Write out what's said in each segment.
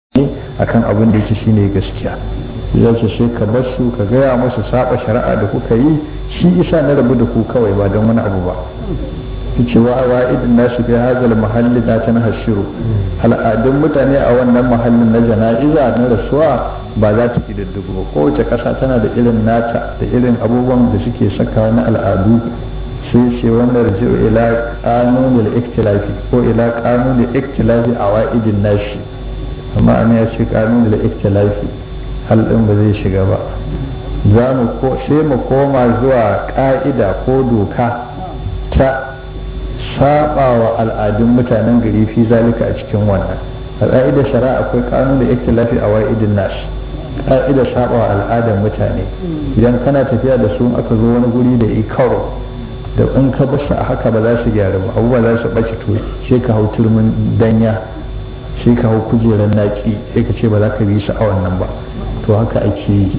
akan abin da yake shine gaskiya ya ce sai ka bar su ka gaya musu saba shari'a da kuka yi shi isa na rabu da ku kawai ba don wani abu ba ce wa wa'idin nasu fi hazal mahalli na ta hashiru al'adun mutane a wannan mahallin na jana'iza na rasuwa ba za ta kididdigu ba kowace ƙasa tana da irin nata da irin abubuwan da suke saka na al'adu sai ce wannan raji'u ila kanunul iktilafi ko ila kanunul iktilafi a wa'idin nashi amma ana ya ce kanunul iktilafi hal ɗin ba zai shiga ba za mu ko sai mu koma zuwa ƙa'ida ko doka ta saba wa al'adun mutanen gari fi zalika a cikin wannan a ƙa'idar shari'a akwai kanun da iktilafi a wa'idin nas ƙa'idar saba wa al'adar mutane idan kana tafiya da su aka zo wani guri da ikaro da in ka basu a haka ba za su gyara ba abubuwa za su ɓace to sai ka hau turmin danya sai ka hau kujerar naki sai ka ce ba za ka bi su a wannan ba to haka ake yi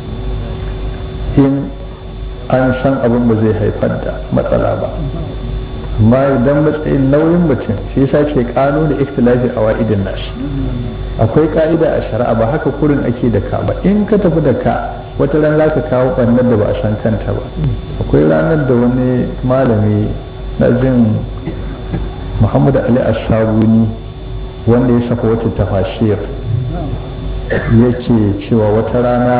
in an san abin ba zai haifar da matsala ba amma idan matsayin nauyin mutum shi yasa ce kano da ikhtilafi a wa'idin nashi akwai ka'ida a shari'a ba haka kurin ake da ka ba in ka tafi da ka wata ran zaka kawo ɓannar da ba a san kanta ba akwai ranar da wani malami na jin muhammad ali ashabuni wanda ya saka wata tafashir yake cewa wata rana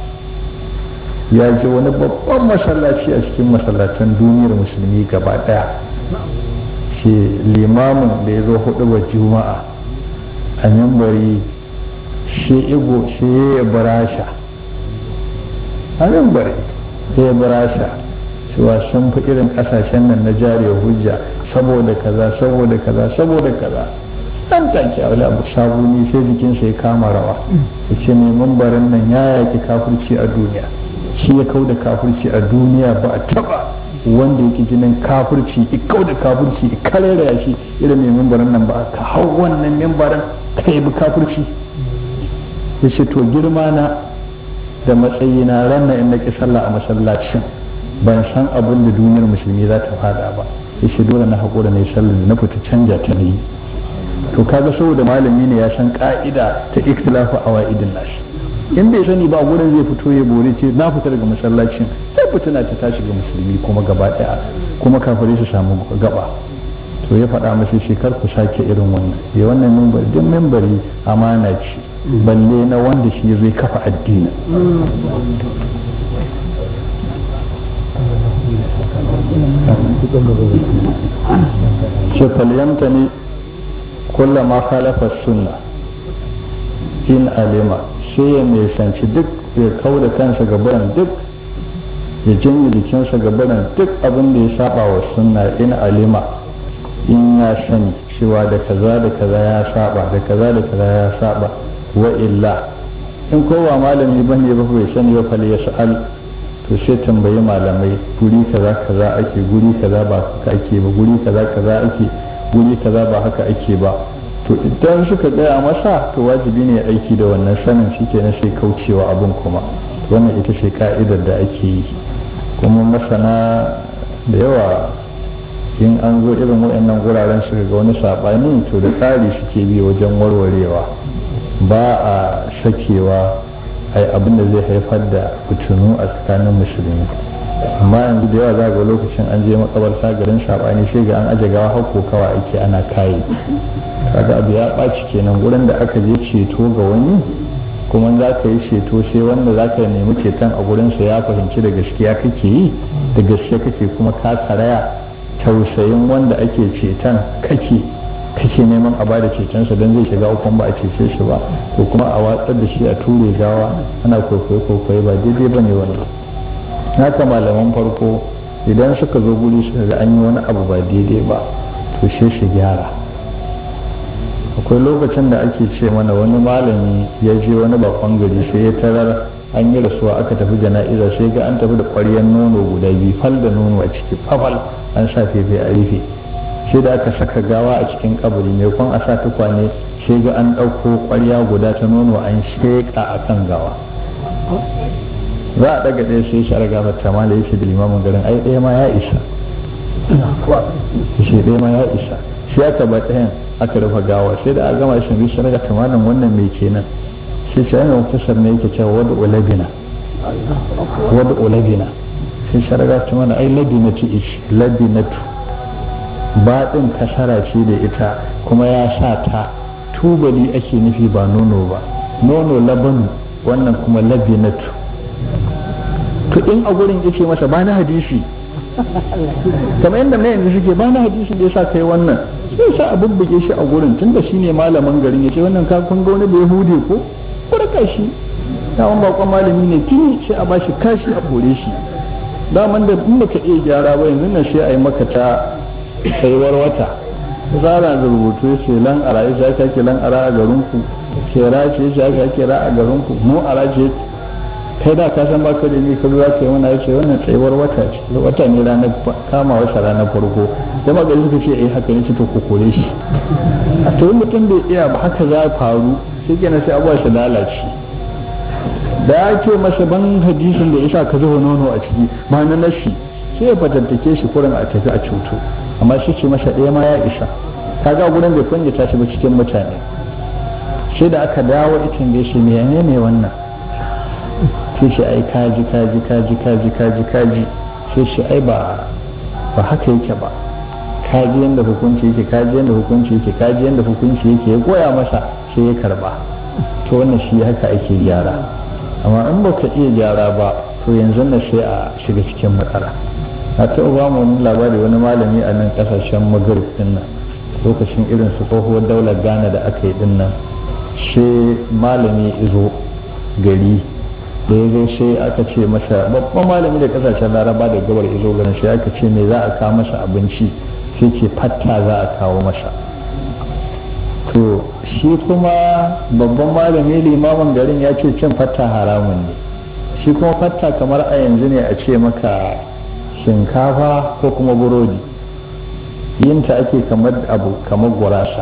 ya je wani babban masallaci a cikin masallacin duniyar musulmi gaba daya ke limamin da ya zo hudu ba juma'a a mimbari shi igo shi ya barasha a mimbari ya barasha cewa sun fi irin kasashen nan na jariya hujja saboda kaza saboda kaza saboda kaza dan take aure abu sabuni sai jikinsa ya kama rawa ya ce mai mambarin nan ya yaki kafirci a duniya shi ya kau da kafirci a duniya ba a taba wanda yake jinin kafirci ya kau da kafirci ya karera ya shi irin mai mambarin nan ba ka hau wannan mambarin ka yi kafirci ya ce to girma na da matsayina ranar in nake sallah a masallacin ban san abin da duniyar musulmi za ta fada ba ya ce dole na haƙura na yi sallah na fita canja ta na yi to kaga saboda malami ne ya san ka'ida ta ikhtilafu awaidin nashi in bai sani ba gurin zai fito ya bore ce na fita daga masallacin sai fitina ta tashi ga musulmi kuma gaba daya kuma kafare su samu gaba to ya faɗa masa shekar ku sake irin wannan ya wannan mimbar duk mimbari amana ce balle na wanda shi zai kafa addini shekalyamta ne kullama khalafa sunna in alima sai ya nisanci duk ya kau da kansa gabaran duk ya janye jikinsa gabaran duk abin da ya saba wa sunna in alima in ya sani cewa da kaza da kaza ya saba da kaza da kaza ya saba wa illa in kowa malami bane ba bai sani ba fal yas'al to sai tambayi malamai guri kaza kaza ake guri kaza ba haka ake ba guri kaza kaza ake guri kaza ba haka ake ba to idan suka gaya masa to wajibi ne aiki da wannan sanin shi ke na sai kaucewa abin kuma wannan ita ce ka'idar da ake yi kuma masana da yawa in an zo irin waɗannan guraren suka ga wani saɓani to da tsari suke bi wajen warwarewa ba a sakewa ai abin da zai haifar da fitinu a tsakanin musulmi amma yanzu da yawa za ga lokacin an je makabarta garin saɓani sai ga an aje gawa hako kawa ake ana kayi kaga abu ya ɓaci kenan gurin da aka je ceto ga wani kuma za ka yi ceto sai wanda za ka nemi ceton a gurinsa ya fahimci da gaskiya kake yi da gaskiya kake kuma ka karaya tausayin wanda ake ceton kake kake neman a bada cetonsa don zai shiga hukun ba a cece shi ba ko kuma a watsar da shi a ture gawa ana kwaikwayo kwaikwayo ba daidai ba ne wannan haka malaman farko idan suka zo guri suka ga an yi wani abu ba daidai ba to sai su gyara akwai lokacin da ake ce mana wani malami ya je wani bakon gari sai ya tarar an yi rasuwa aka tafi jana'iza sai ga an tafi da ƙwaryar nono guda biyu fal da nono a ciki fafal an sa fefe a rufe sai da aka saka gawa a cikin kabari mai kwan a sa tukwane sai ga an ɗauko ƙwarya guda ta nono an sheƙa a kan gawa za a ɗaga ɗaya sai shara gafar tamala ya ce da limamin garin ai ɗaya ma ya isa shi ɗaya ma ya isa shi aka ba ɗayan aka rufe gawa sai da a gama shi bi sarga tamanin wannan mai kenan sai sai yana muktasar ne yake cewa wadda ulabina wadda ulabina sai sarga tamanin ai labinatu ish labinatu baɗin kasara ce da ita kuma ya sa ta tubali ake nufi ba nono ba nono labanu wannan kuma labinatu to in a gurin yake masa ba na hadisi kamar yadda na yanzu suke ba na hadisi da yasa kai wannan sai sa a bubbuge shi a gurin tunda shine malamin garin yace wannan ka kun ga wani bai hude ko kurka shi dawon bakon malami ne tuni sai a bashi kashi a kore shi daman da in baka iya gyara ba yanzu nan sai a yi maka ta tsayuwar wata zara da rubutu ya ce lan ara ya ce ake lan ara a garinku kera ce ya ce ake ra a garinku mu ara ce kai da ka san baka da ni ka za ka yi mana ya ce wannan tsayuwar wata ce wata ne ranar kama wasa ranar farko da magana suka ce eh haka ne ce to ku kore shi a to mutum bai iya ba haka za faru shi kenan sai abuwa su lalace da ya ce masa ban hadisin da isa ka zuba nono a ciki ma na nashi sai ya fatattake shi kurin a tafi a cuto amma shi ce masa ɗaya ma ya isa kaga gurin bai kunyata shi ba cikin mutane sai da aka dawo itin da shi mene ne wannan sai shi ai kaji kaji kaji kaji kaji kaji sai shi ai ba ba haka yake ba kaji yanda hukunci yake kaji yanda hukunci yake kaji yanda hukunci yake ya koya masa sai ya karba to wannan shi haka ake gyara amma in baka iya gyara ba to yanzu na sai a shiga cikin matsala a taɓa ba mu wani labari wani malami a nan ƙasashen magrib din nan lokacin irin su tsohuwar daular ghana da aka yi din nan sai malami izo gari da ya zo sai aka ce masa babban malami da ƙasashen laraba da gabar izo garin sai aka ce me za a kawo masa abinci sai ce fatta za a kawo masa to shi kuma babban malami limamin garin ya ce cin fatta haramun ne shi kuma fatta kamar a yanzu ne a ce maka shinkafa ko kuma burodi yinta ake kamar abu kamar gurasa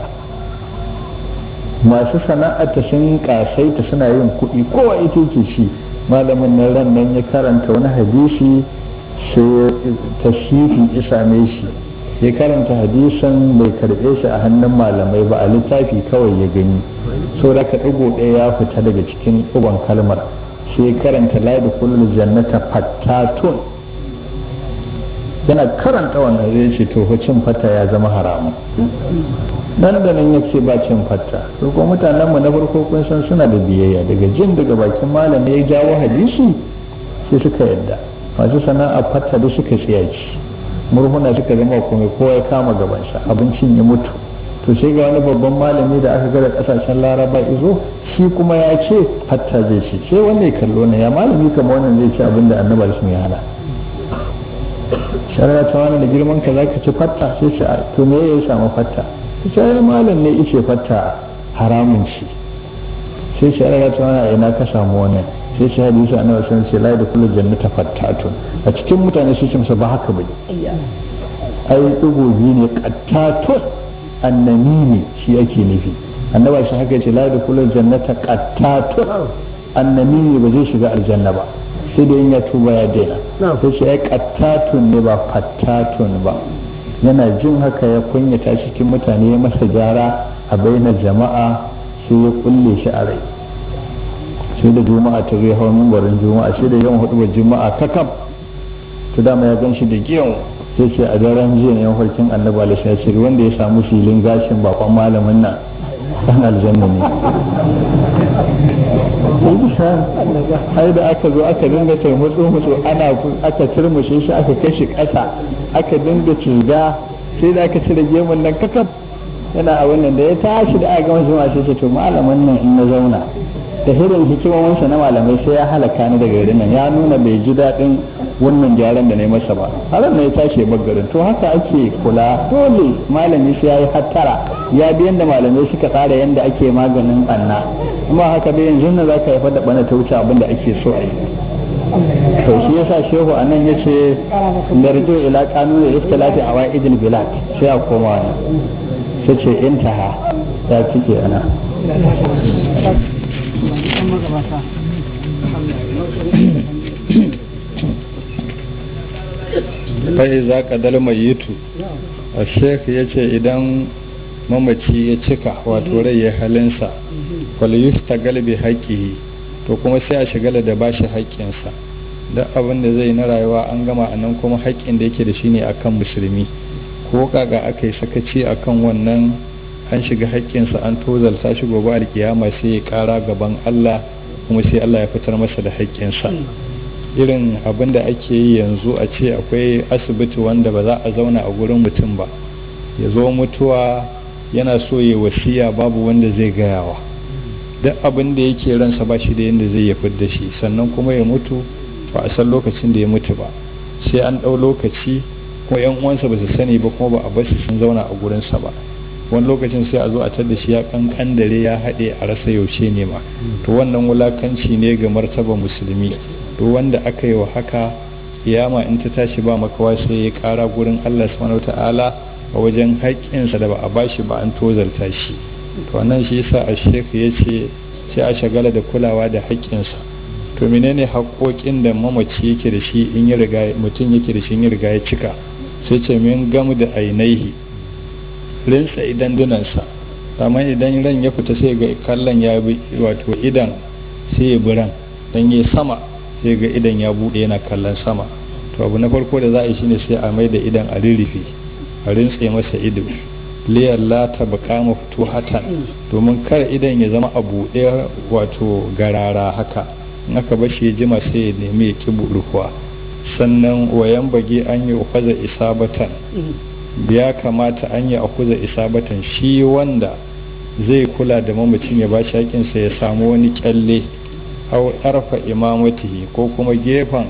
masu sana'arta sun kasaita suna yin kuɗi kowa ita ke ci malamin nan ran nan ya karanta wani hadisi sai tashifi ya same shi ya karanta hadisan bai karɓe shi a hannun malamai ba a littafi kawai ya gani so da ka ɗigo ɗaya ya fita daga cikin ɗigon kalmar sai karanta la da kullum jannata fattatun yana karanta wannan zai ce to cin fata ya zama haramun nan da nan yake ba cin fata to ko mutanen mu na farko kun san suna da biyayya daga jin daga bakin malami ya jawo hadisi sai suka yadda masu sana'a fata da suka tsiyaci murhuna suka zama komai kowa ya kama gabansa abincin ya mutu to sai ga wani babban malami da aka gara kasashen laraba izo shi kuma ya ce hatta zai ci sai wanda ya kallo ne ya malami kama wannan zai ci abin da annaba sun ya hana shari'a ta wani da girman ka zaka ci fatta sai ce to me ya samu fatta ta ce ai malam ne ice fatta haramun ci sai shari'a ta wani ina ka samu wannan sai shi hadisi annabi sun ce la da kullu jannata fattatun a cikin mutane su ce masa ba haka bane ai dugo biyu ne qattatun annamimi shi yake nufi annaba shi haka ce la da kullu jannata qattatun annamimi ba zai shiga aljanna ba sai da in ya tuba ya daina sai shi ai qattatun ne ba fattatun ba yana jin haka ya kunyata cikin mutane ya masa gyara a bainar jama'a sai ya kulle shi a rai sai da juma'a ta zai hau mimbarin juma'a sai da yawan hudu juma'a kakam to dama ya gan shi da giyan sai ce a daren jiya ne farkin annabi alaihi ya ce wanda ya samu filin gashin bakon malamin nan dan aljanna ne ai da aka zo aka dinga turmutsu mutsu ana aka turmushe shi aka kashe ƙasa aka dinga ciga sai da aka cire gemun nan kakaf yana a wannan da ya tashi da aka gama juma'a sai ce to malamin nan in na zauna da hirin hikimominsa na malamai sai ya halaka ni daga garin nan ya nuna bai ji daɗin wannan gyaran da na yi masa ba har na ya tashi ya garin to haka ake kula dole malami sai ya yi hattara ya bi yadda malamai suka tsara yadda ake maganin ɓanna kuma haka bai yanzu na za ka haifar da ɓana ta wuce abin da ake so a yi to shi yasa shehu a nan ya ce larjo ila kanunin istilati a wa'idin bilad sai a koma wani sai ce intaha ya cike ana fai za ka dalma yitu a shek ya ce idan mamaci ya cika wato rai ya halinsa ta galibi haƙƙihi to kuma sai a shigala da bashi haƙƙinsa duk abin da zai na rayuwa an gama a nan kuma haƙƙin da yake da shi ne akan musulmi ko kaga aka yi sakaci akan wannan an shiga haƙƙinsa an tozalta shi gobe alkiyama sai ya ƙara gaban Allah kuma sai Allah ya fitar masa da haƙƙinsa irin abin da ake yi yanzu a ce akwai asibiti wanda ba za a zauna a gurin mutum ba ya zo mutuwa yana so ya wasiya babu wanda zai gayawa duk abin da yake ransa ba shi da yadda zai ya da shi sannan kuma ya mutu ba a san lokacin da ya mutu ba sai an ɗau lokaci kuma yan uwansa ba su sani ba kuma ba a basu sun zauna a gurinsa ba wani lokacin sai a zo a tada shi ya kankan dare ya haɗe a rasa yaushe ne ma to wannan wulakanci ne ga martaba musulmi to wanda aka yi wa haka kiyama in ta tashi ba makawa sai ya ƙara gurin Allah subhanahu ta'ala a wajen haƙƙinsa da ba a bashi ba an tozarta shi to wannan shi yasa a shek ya ce sai a shagala da kulawa da haƙƙinsa to menene haƙoƙin da mamaci yake da shi in ya riga mutum yake da shi in ya riga ya cika sai ce min gamu da ainihi rinsa idan dunansa amma idan ran ya fita sai ga kallon ya bi wato idan sai ya biran dan ya sama sai ga idan ya bude yana kallon sama to abu na farko da za a yi shine sai a mai da idan a rirrife a rintse masa ido liyar la ta baka mafito hatan domin kar idan ya zama a buɗe wato garara haka in aka bashi ya jima sai ya nemi ya ki rufuwa sannan wayan bage an yi ukwaza isabatan ya kamata an yi akuza isabatan shi wanda zai kula da mamacin ya ba shi hakinsa ya samu wani kyalle au arfa imamatihi ko kuma gefen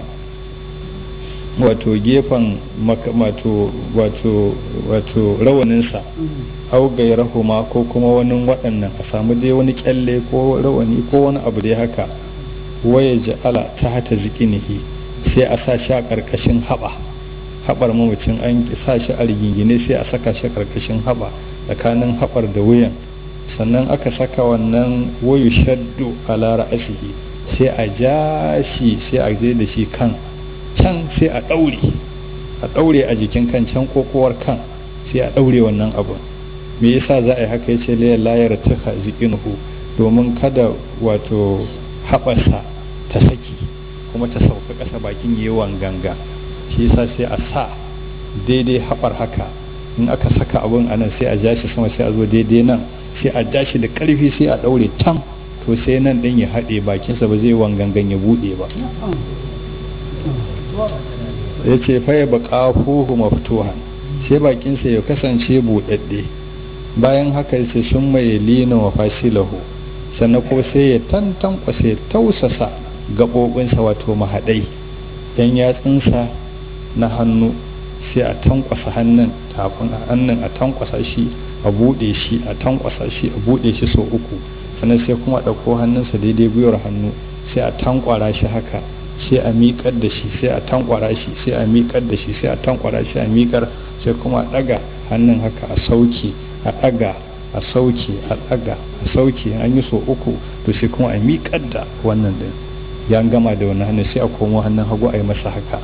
wato gefen wato wato wato rawaninsa au gairahuma ko kuma wani waɗannan a samu dai wani kyalle ko rawani ko wani abu dai haka waya ja'ala ta hata zikinihi sai a sa shi a ƙarƙashin haɓa haɓar mamacin an sa shi a rigingine sai a saka shi ƙarƙashin haɓa tsakanin haɓar da wuyan sannan aka saka wannan wayu shaddu a lara asihi sai a ja shi sai a je da shi kan can sai a ɗaure a ɗaure a jikin kan can kokowar kan sai a ɗaure wannan abun me yasa za a yi haka yace layar layar tuka zikinuhu domin kada wato haɓarsa ta saki kuma ta sauka ƙasa bakin yawan ganga shi yasa sai a sa daidai haɓar haka in aka saka abun a nan sai a ja shi sama sai a zo daidai nan sai a ja shi da ƙarfi sai a ɗaure can to sai nan ɗin ya haɗe bakinsa ba zai wangangan ya buɗe ba ya ce faya ba ƙafuhu maftuhan sai bakinsa ya kasance buɗaɗɗe bayan haka sai sun mai lina wa fasilahu sannan ko sai ya tantankwasa ya tausasa gaɓoɓinsa wato mahaɗai yan yatsunsa na hannu sai a tankwasa hannun tafin hannun a tankwasa shi a buɗe shi a tankwasa shi a buɗe shi sau uku sannan sai kuma ɗauko hannunsa daidai gwiwar hannu sai a tankwara shi haka sai a miƙar da shi sai a tankwara shi sai a miƙar da shi sai a tankwara shi a miƙar sai kuma a ɗaga hannun haka a sauke a ɗaga a sauke a ɗaga a sauke an yi sau uku to sai kuma a miƙar da wannan ɗin ya gama da wannan hannun sai a komo hannun hagu a yi masa haka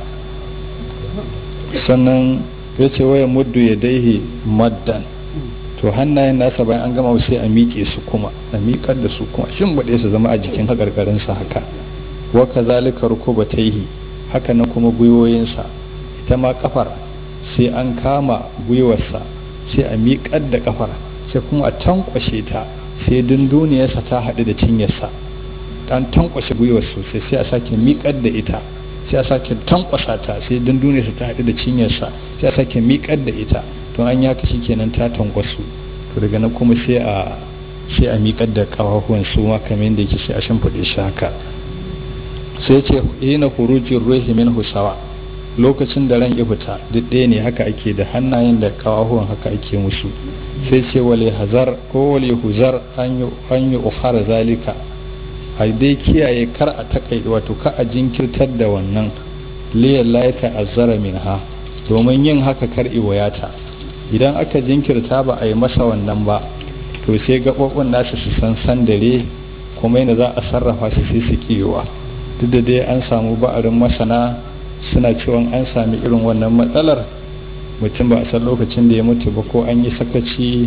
sannan ya ce waya muddu ya daihi maddan to hannayen nasa bayan an gama sai a miƙe su kuma a miƙar da su kuma shin baɗe su zama a jikin haƙarƙarinsa haka wa kazalika rukubataihi haka nan kuma gwiwoyinsa ita ma kafar sai an kama gwiwarsa sai a miƙar da kafar sai kuma a tankwashe ta sai dunduniyarsa ta haɗu da cinyarsa an tankwashe gwiwar sosai sai a sake miƙar da ita sai a sake tankwasa ta sai dunduniyarsa ta haɗu da cinyarsa sai a sake miƙar da ita to an ya kashi kenan ta tankwasu to daga nan kuma sai a sai a miƙar da ƙafafuwan su ma kamar yadda yake sai a shimfiɗe shi haka sai ce hina hurujin ruhi min husawa lokacin da ran ya fita duk ɗaya ne haka ake da hannayen da ƙafafuwan haka ake musu sai ce wale hazar ko wale huzar an yi ukhara zalika a dai kiyaye kar a takai wato ka a jinkirtar da wannan liyan laika azzara min ha domin yin haka kar iwayata idan aka jinkirta ba a yi masa wannan ba to sai gaɓoɓin nasu su san sandare kuma yana za a sarrafa su sai su kiyowa duk da dai an samu ba'arin masana suna cewa an sami irin wannan matsalar mutum ba a san lokacin da ya mutu ba ko an yi sakaci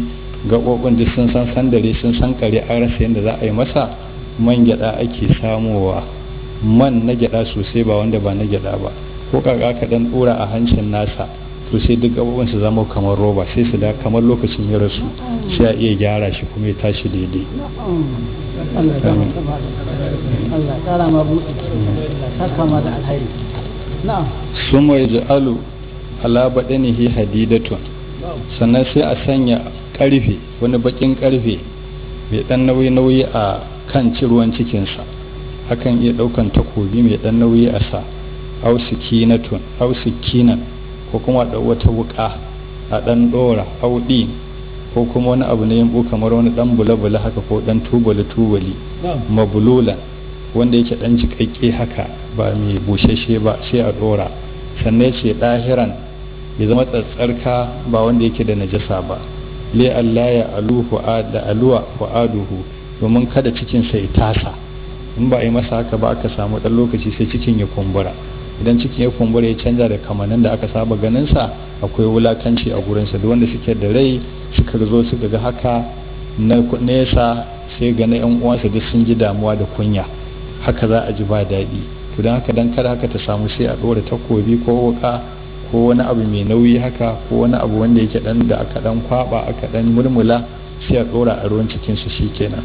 gaɓoɓin duk sun san sandare sun san kare an rasa yadda za a yi masa man gyaɗa ake samowa man na gyaɗa sosai ba wanda ba na gyaɗa ba ko kaka ka dan ɗora a hancin nasa to sai duk gaɓoɓin su zama kamar roba sai su da kamar lokacin ya rasu sai a iya gyara shi kuma ya tashi daidai Allah ya mata ba Allah kara ma buɗe Allah saka ma da alheri na'am sun mai ja'alu ala baɗanihi hadidatun sannan sai a sanya ƙarfe wani baƙin ƙarfe mai ɗan nauyi-nauyi a kan ciruwan cikinsa akan iya ɗaukan takobi mai ɗan nauyi a sa ausikinatun ausikinan ko kuma da wata wuƙa a ɗan ɗora auɗi ko kuma wani abu na yimbu kamar wani ɗan bula-bula haka ko ɗan tubali-tubali mabululan wanda yake ɗan jiƙaƙƙe haka ba mai bushashe ba sai a ɗora sannan ce ɗahiran ya zama tsatsarka ba wanda yake da najasa ba le Allah ya aluhu da aluwa fu'aduhu domin kada cikin sa ya tasa in ba a yi masa haka ba aka samu ɗan lokaci sai cikin ya kumbura idan cikin ya kumbura ya canza da kamanin da aka saba ganin sa akwai wulakanci a gurinsa da wanda suke da rai suka zo suka ga haka na nesa sai ga na yan uwansa duk sun ji damuwa da kunya haka za a ji ba daɗi to don haka dan kada haka ta samu sai a ɗora takobi ko wuka ko wani abu mai nauyi haka ko wani abu wanda yake dan da aka dan kwaba aka dan murmula sai a ɗora a ruwan cikin su shikenan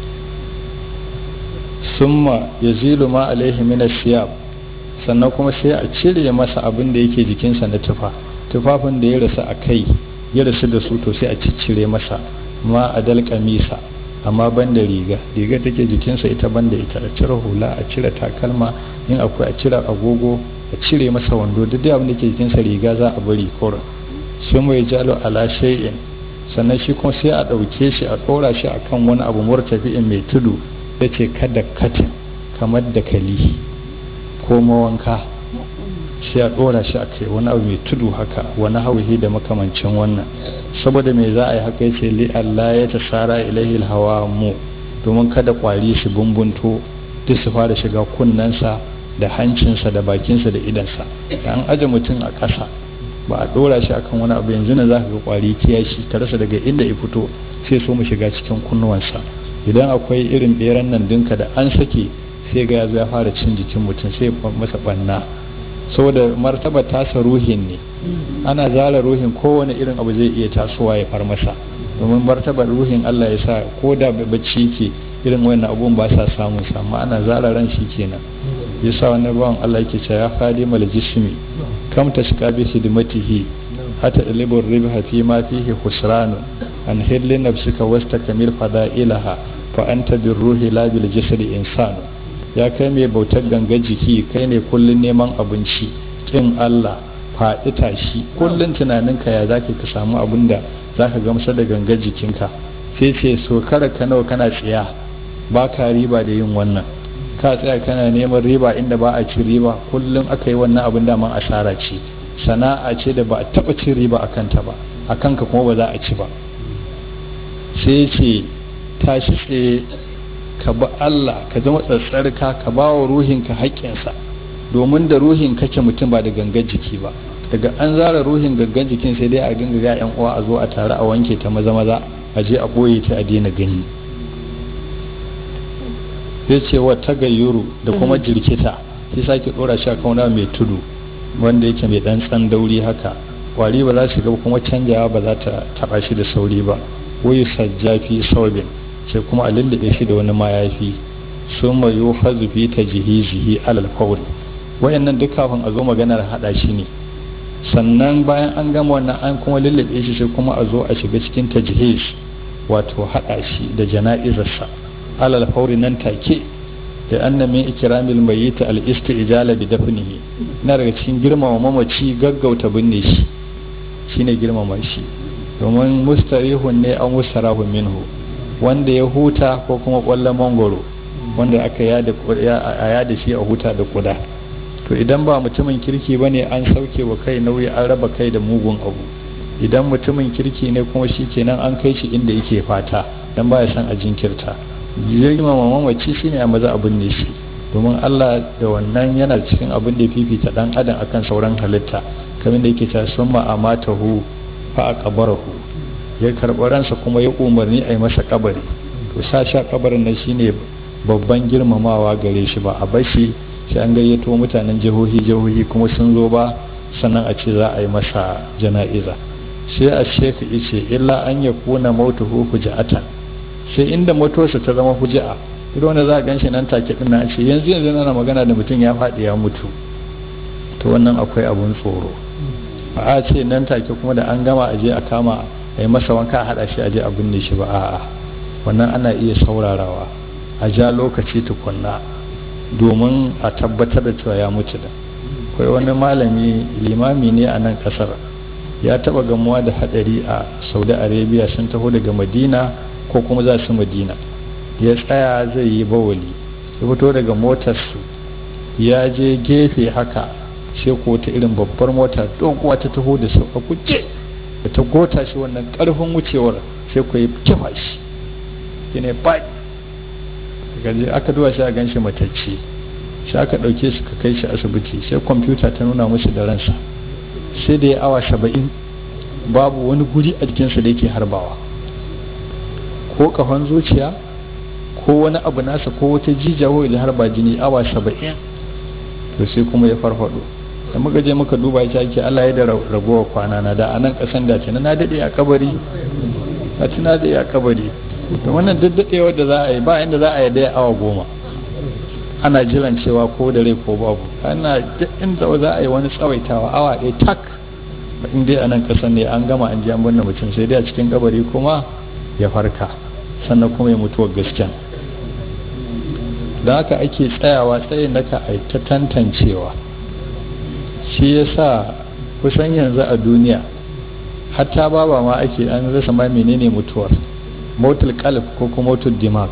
summa yazilu ma alaihi min siyab sannan kuma sai a cire masa abin da yake jikinsa na tufa tufafin da ya rasu a kai ya rasu da su to sai a ciccire masa ma a dal kamisa amma ban da riga riga take jikinsa ita ban da ita a cire hula a cire takalma in akwai a cire agogo a cire masa wando duk abin da ke jikinsa riga za a bari kora sai mai jalo ala shay'in sannan shi kuma sai a ɗauke shi a ɗora shi akan wani abu murtafi'in mai tudu ya ce kada katin kamar da kali ko mawanka sai a ɗora shi a kai wani abu mai tudu haka wani hauhi da makamancin wannan saboda mai za a yi haka yace li Allah ya tasara ilaihi hawa mu domin kada kwari su bumbunto duk su fara shiga kunnensa da hancinsa da bakinsa da idansa da an aje mutum a ƙasa ba a ɗora shi akan wani abu yanzu na za ka ga kwari kiyashi ka rasa daga inda ya fito sai so mu shiga cikin kunnuwansa idan akwai irin beran nan dinka da an sake sai ga ya zo ya fara cin jikin mutum sai ya masa banna saboda martaba tasa ruhin ne ana zara ruhin kowane irin abu zai iya tasowa ya far masa domin martabar ruhin Allah ya sa ko da bacci ke irin wannan abun ba sa samun sa amma ana zara ran shi kenan yasa wani bawan Allah yake cewa ya fadi mal jismi kam tashka bi hidmatihi hatta dalibur ribha fi ma fihi khusran an hilli nafsika wastakmil fada'ilaha fa anta birruhi la bil jasadi insanu ya kai mai bautar ganga jiki kai ne kullun neman abinci kin Allah faɗi tashi kullun tunaninka ya zaki ka samu abin da zaka gamsar da ganga jikinka sai ce so kara ka nawa kana tsiya ba ka riba da yin wannan ka tsaya kana neman riba inda ba a ci riba kullum aka yi wannan abin da man asara ce sana'a ce da ba a taɓa cin riba a kanta ba a kanka kuma ba za a ci ba sai ce tashi tsaye ka ba Allah ka zama tsatsarka ka ba wa ruhinka haƙƙinsa domin da ruhin kake mutum ba da gangan jiki ba daga an zara ruhin gangan jikin sai dai a dinga ga yan uwa a zo a tare a wanke ta maza maza a je a ɓoye ta a daina gani sai ce wa tagayyuru da kuma jirkita sai sake ɗora shi a kauna mai tudu wanda yake mai ɗan tsan dauri haka kwari ba za su ga kuma canjawa ba za ta taɓa shi da sauri ba wai sajjafi saubin sai kuma a lullube shi da wani mayafi sun mayu hazufi ta jihizihi alal fauri wayannan duk kafin a zo maganar hada shi ne sannan bayan an gama wannan an kuma lullube shi sai kuma a zo a shiga cikin tajhiz wato hada shi da jana'izarsa alal fauri nan take da anna min ikramil mayyit al istijala bi dafnihi na daga cikin girmama mamaci gaggauta binne shi shine girmama shi domin mustarihun ne an mustarahun minhu wanda ya huta ko kuma kwallon mangoro wanda aka yada shi a huta da kuda to idan ba mutumin kirki bane an sauke wa kai nauyi an raba kai da mugun abu idan mutumin kirki ne kuma shi kenan an kai shi inda yake fata dan baya son a jinkirta girmama mamaci shine a maza abin ne shi domin Allah da wannan yana cikin abin da fifita dan adam akan sauran halitta kamar da yake cewa summa amatahu fa aqbarahu ya karɓi ransa kuma ya umarni a yi masa kabari to sa sha kabarin nan shine babban girmamawa gare shi ba a bashi sai an gayyato mutanen jihohi jihohi kuma sun zo ba sannan a ce za a yi masa jana'iza sai a sheka ice illa an ya kuna mautuhu huja'atan sai inda motarsa ta zama huja'a idan wanda za a gan shi nan take din a ce yanzu yanzu ana magana da mutum ya faɗi ya mutu to wannan akwai abun tsoro ba a ce nan take kuma da an gama aje a kama a yi masa wanka a haɗa shi aje a binne shi ba a'a wannan ana iya saurarawa a ja lokaci tukunna domin a tabbatar da cewa ya mutu da akwai wani malami limami ne a nan kasar ya taba gamuwa da hadari a saudi arabia sun taho daga madina ko kuma za su madina ya tsaya zai yi bawali ya fito daga motarsu ya je gefe haka sai ko ta irin babbar mota doguwa ta taho da su a kuce da ta gota shi wannan karfin wucewar sai ku yi kifa shi shine faɗi gaje aka duba shi a ganshi matacce sai aka ɗauke su ka kai shi asibiti sai kwamfuta ta nuna musu da ransa sai da ya awa saba'in babu wani guri a jikinsa da yake harbawa ko kafan zuciya ko wani abu nasa ko wata jijiya ko da harba jini awa saba'in to sai kuma ya farfado da muka je muka duba shi ake Allah ya da ragowar kwana na da anan kasan da na na dade a kabari a tuna da a kabari to wannan daddadewar da za a yi ba inda za a yi daya awa goma ana jiran cewa ko da rai ko babu ana inda za a yi wani tsawaitawa awa ɗaya tak in dai a nan kasan ne an gama an ji an binne mutum sai dai a cikin kabari kuma ya farka sannan kuma ya mutuwar gaskiya da haka ake tsayawa tsayin naka a ta tantancewa shi ya sa kusan yanzu a duniya hatta baba ma ake an rasa ma menene mutuwar motul kalb ko kuma motul dimag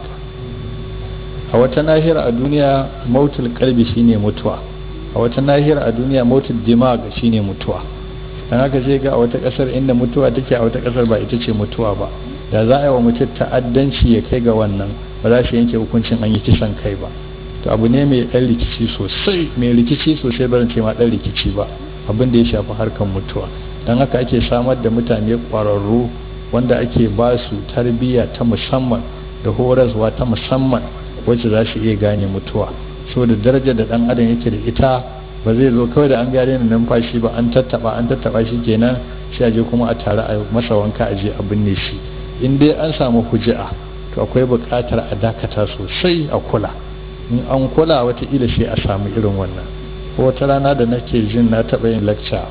a wata nahiyar a duniya motul kalbi shine mutuwa a wata nahiyar a duniya motul dimag shine mutuwa dan haka sai ga a wata kasar inda mutuwa take a wata kasar ba ita ce mutuwa ba da za a yi wa mutum ta'addanci ya kai ga wannan ba za su yanke hukuncin an yi kisan kai ba to abu ne mai ɗan rikici sosai mai rikici sosai barin ce ma ɗan rikici ba abin da ya shafi harkar mutuwa don haka ake samar da mutane ƙwararru wanda ake ba su tarbiyya ta musamman da horaswa ta musamman wacce za su iya gane mutuwa saboda darajar da ɗan adam yake da ita ba zai zo kawai da an gane na numfashi ba an tattaba an tattaba shi kenan sai a je kuma a tare a masa wanka a je a binne shi in dai an samu huji'a to akwai buƙatar a dakata sosai a kula in an kula wataƙila sai a samu irin wannan ko wata rana da nake jin na taɓa yin lecture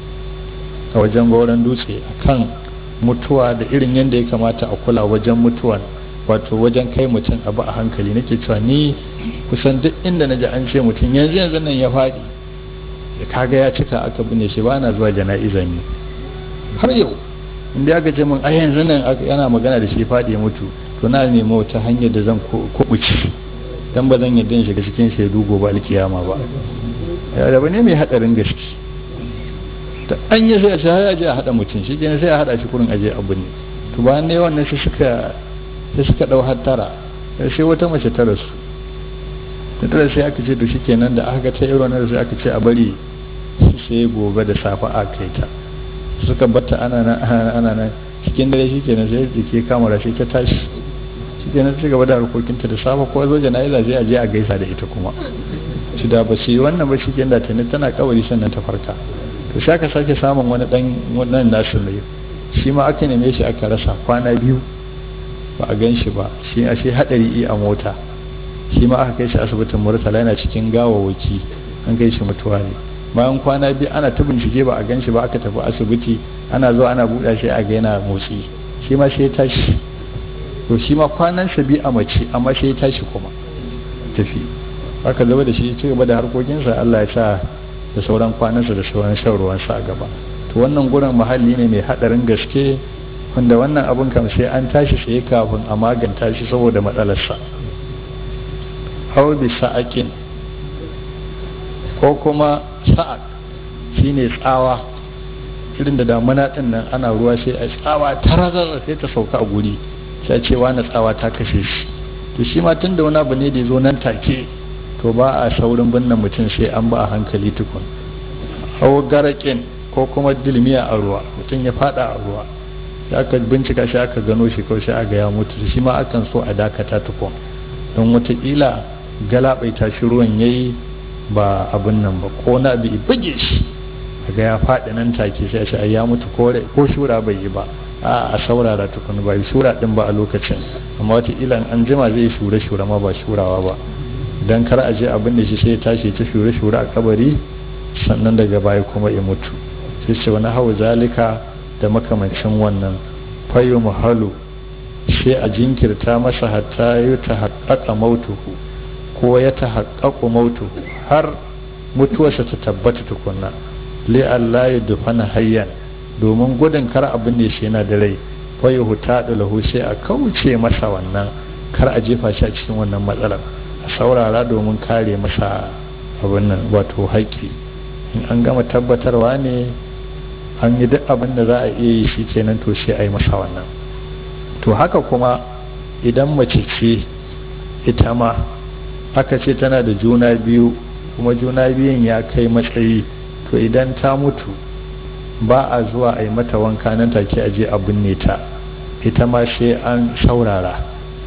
a wajen goron dutse akan mutuwa da irin yadda ya kamata a kula wajen mutuwan wato wajen kai mutum abu a hankali nake cewa ni kusan duk inda na ji an ce mutum yanzu yanzu nan ya faɗi da kaga ya cika aka binne shi ba na zuwa jana'iza ne har yau inda aka ce min a yanzu nan yana magana da shi faɗi ya mutu to na nemi wata hanyar da zan kubuci dan ba zan yadda in shiga cikin shaidu gobe alkiyama ba ya da ne mai hadarin gaske ta an yi sai a ce ya je a hada mutum shi kenan sai a hada shi kurin aje abu ne to bayan ne wannan sai suka sai suka dau hattara sai wata mace ta rasu ta tara sai aka ce to shi kenan da aka ta irin wannan sai aka ce a bari sai gobe da safe a kai ta suka batta ana nan ana nan cikin dare shi kenan sai jike kamara sai ta tashi shi kenan ta gaba da harkokinta da safe ko zo jana'iza sai a je a gaisa da ita kuma shi da ba su yi wannan ba shi kenan da tani tana kawari sannan ta farka to sai aka sake samun wani dan wannan nasu ne shi ma aka neme shi aka rasa kwana biyu ba a gan shi ba shi a shi hadari a mota shi ma aka kai shi asibitin murtala yana cikin gawawaki an kai shi mutuwa ne bayan kwana biyu ana ta bincike ba a gan shi ba aka tafi asibiti ana zuwa ana buɗa shi a ga yana motsi shi ma sai ya tashi to shi ma kwanansa biyu a mace amma sai ya tashi kuma tafi aka zama da shi ci gaba da harkokinsa Allah ya sa da sauran kwanansa da sauran shan ruwansa a gaba to wannan gurin muhalli ne mai haɗarin gaske wanda wannan abun kam sai an tashi sai kafin a maganta shi saboda matsalarsa hau bi sa'akin ko kuma sa'ak shine tsawa irin da damuna din nan ana ruwa sai a tsawa tarazar sai ta sauka a guri sai ce wani tsawa ta kashe shi to shi ma tun da wani abu ne da ya zo nan take to ba a saurin binne mutum sai an ba a hankali tukun hau garakin ko kuma dilmiya a ruwa mutum ya fada a ruwa sai aka bincika shi aka gano shi kawai sai aga ya mutu shi ma akan so a dakata tukun don watakila galabaita shi ruwan yayi ba abin nan ba ko na bi buge shi ga ya faɗi nan take sai a ya mutu ko shura bai yi ba a a saurara tukun ba shura din ba a lokacin amma watakila an jima zai shure shure ma ba shurawa ba dan kar a je abin da shi sai ya tashi ta shure shure a kabari sannan daga baya kuma ya mutu sai ce wani hau zalika da makamancin wannan fayu muhalu sai a jinkirta masa hatta ya ta haƙaƙa mautuhu ko ya ta haƙaƙo mautuhu har mutuwarsa ta tabbata tukunna li Allah ya dufana hayyan domin gudun kar abin da shi yana da rai fayu huta da lahu sai a kauce masa wannan kar a jefa shi a cikin wannan matsalar a saurara domin kare masa abin nan wato haƙƙi in an gama tabbatarwa ne an yi duk abin da za a iya yi shi kenan to sai a yi masa wannan to haka kuma idan mace ce ita ma aka ce tana da juna biyu kuma juna biyun ya kai matsayi to idan ta mutu ba a zuwa a yi mata wanka nan take a je a binne ta ita ma sai an saurara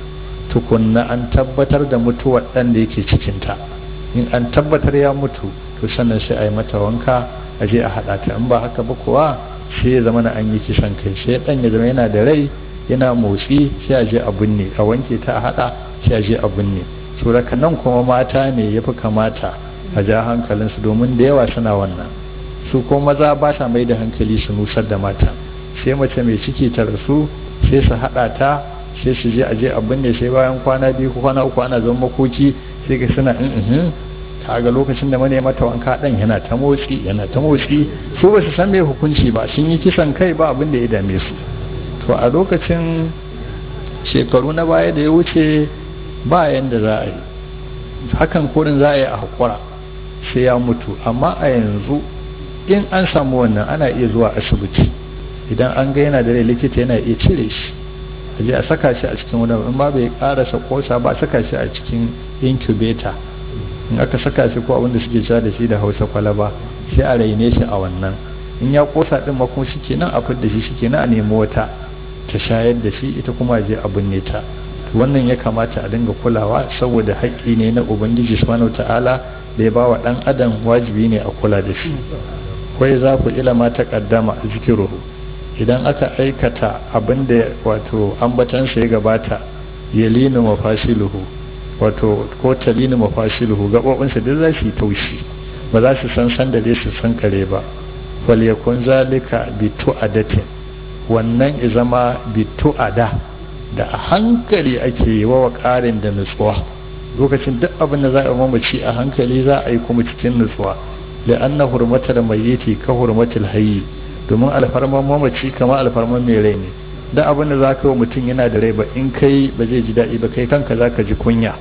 tukunna an tabbatar da mutuwar ɗan da yake cikinta in an tabbatar ya mutu to sannan sai a yi mata wanka a je a haɗa ta in ba haka ba kuwa sai ya zama na an yi kisan kai sai ɗan ya zama yana da rai yana motsi sai a je a binne a wanke ta a haɗa sai a je a binne suraka nan kuma mata ne ya fi kamata a ja hankalinsu domin da yawa suna wannan su ko maza ba sa mai da hankali su nusar da mata sai mace mai ciki ta rasu sai su haɗa ta sai su je a je a binne sai bayan kwana biyu ko kwana uku ana zama makoki sai ga suna in kaga lokacin da mane mata wanka dan yana ta motsi yana ta motsi su ba su san me hukunci ba sun yi kisan kai ba abin da ya dame su to a lokacin shekaru na baya da ya wuce ba yanda za a yi hakan kurin za a yi a hakura sai ya mutu amma a yanzu in an samu wannan ana iya zuwa asibiti idan an ga yana da rai likita yana iya cire shi a je a saka shi a cikin wani in ba bai karasa kosa ba a saka shi a cikin incubator in aka saka shi ko abinda suke sha da shi da hausa kwalaba sai a raine shi a wannan in ya kosa din ma kuma shikenan a fidda shi shikenan a nemi wata ta shayar da shi ita kuma je a binne ta wannan ya kamata a dinga kulawa saboda haƙƙi ne na ubangiji subhanahu ta'ala da ya bawa dan adam wajibi ne a kula da shi kai za ku ilama ta kaddama zikiruhu idan aka aikata abin da wato ambatansa ya gabata yalinu mafasiluhu wato ko talinu mafasiluhu gaɓoɓinsa duk za su yi taushi ba za su san san da dai su san kare ba wal yakun zalika bi tu'adatin wannan ya zama bi tu'ada da a hankali ake yi wa ƙarin da nutsuwa lokacin duk abin da za a mamaci a hankali za a yi kuma cikin nutsuwa la'anna hurmatar mayyiti ka hurmatul hayyi domin alfarman mamaci kamar alfarman mai rai ne da abin da za ka yi mutum yana da rai ba in kai ba zai ji daɗi ba kai kanka za ka ji kunya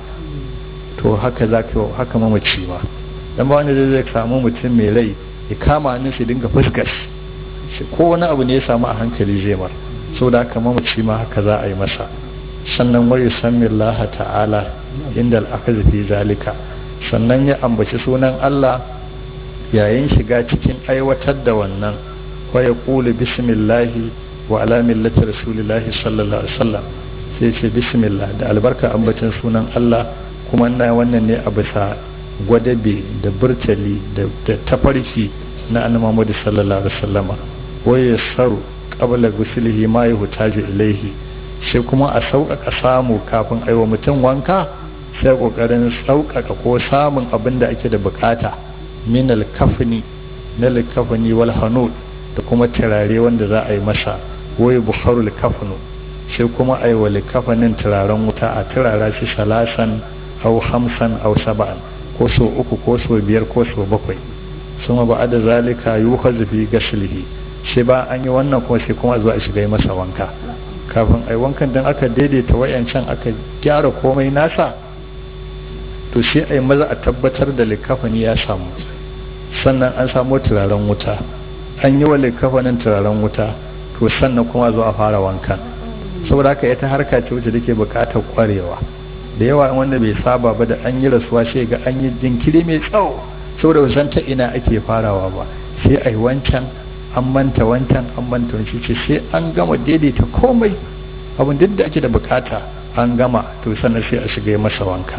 to haka za ka haka mamaci ba dan ba wanda zai samu mutum mai rai ya kama hannun shi dinga fuskar shi ko wani abu ne ya samu a hankali zai mar saboda haka mamaci ma haka za a yi masa sannan wa yusammi Allah ta'ala inda al fi zalika sannan ya ambaci sunan Allah yayin shiga cikin aiwatar da wannan wa yaqulu bismillahi wa ala millati rasulillahi sallallahu alaihi wasallam sai ce bismillah da albarka ambacin sunan Allah kuma ina wannan ne a bisa gwadabe da burtali da tafarki na annabi Muhammad sallallahu alaihi wasallam wa yasaru qabla guslihi ma yuhtaju ilaihi sai kuma a sauƙaƙa samu kafin aiwa mutum wanka sai ƙoƙarin sauƙaƙa ko samun abin da ake da bukata min alkafni na likafani wal hanud da kuma turare wanda za a yi masa wai bukharul kafnu sai kuma a yi wa likafanin turaren wuta a turara shi salasan au hamsan au saba'an ko so uku ko so biyar ko so bakwai suma ba da zalika yuhazu fi gaslihi sai ba an yi wannan kuma sai kuma zuwa shiga masa wanka kafin ai wankan dan aka daidaita wayancan aka gyara komai nasa to sai ai maza a tabbatar da likafani ya samu sannan an samu turaren wuta an yi wa likafanin turaren wuta to sannan kuma zuwa fara wankan saboda haka ita harka ce wacce take buƙatar kwarewa da yawa wanda bai saba ba da an yi rasuwa sai ga an yi jinkiri mai tsawo saboda san ta ina ake farawa ba sai ai wancan an manta wancan an manta wancan ce sai an gama daidaita komai abin duk da ake da bukata an gama to sannan sai a shiga masa wanka